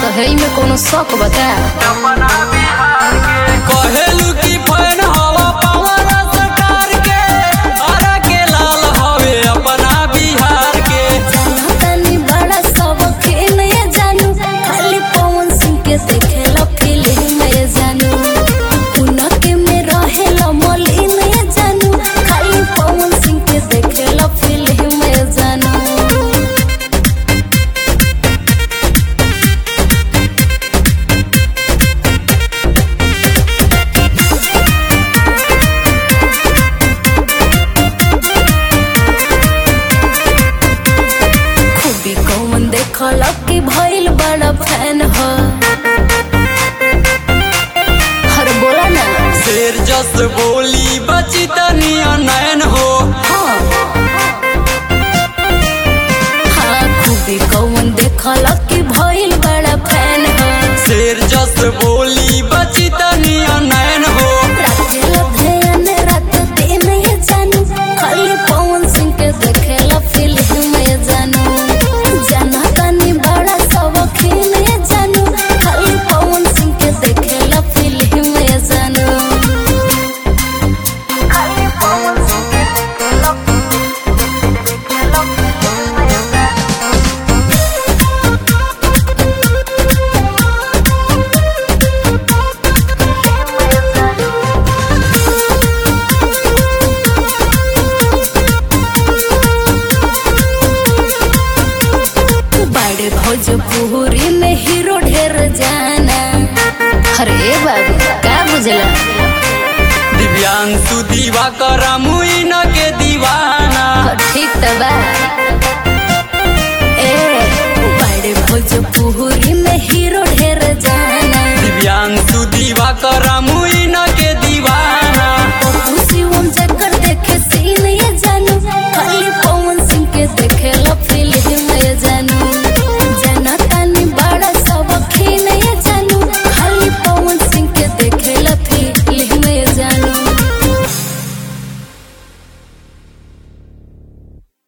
तो है में कोनो शौक बता कहेलू की फैन हवा पावर सरकार के अरे के लाल हवे अपना बिहार के तनी बड़ा शौकीन ये जानू खाली पवन सिंह के देखेला फिल्म में जानू हुनक में रहेला मलिन ये जानू खाली पवन सिंह के देखेला फिल्म में जानू खूबी कौन देखल कि भइल बड़ा फैन हो हर बोला ना शेर जस बोली बची तनिया नैन हो हाँ हाँ खूबी कौन देखल कि भइल बड़ा फैन हो शेर जस बोली बची तनिया नैन हो राखेला ध्यान रात दिन ये जानू खाली पवन सिंह के देखेला फिल्म में जानू जाना तानी बड़ा शौकीन ये जानू खाली पवन सिंह के देखेला फिल्म में जानू खाली पवन सिंह के देखेला देखेला फिल्म में जानू बड़े भोजपुरी में हीरो ढेर जाना अरे बाबू का बुझला दिव्यांशु दीवा कर मुइन के दीवाना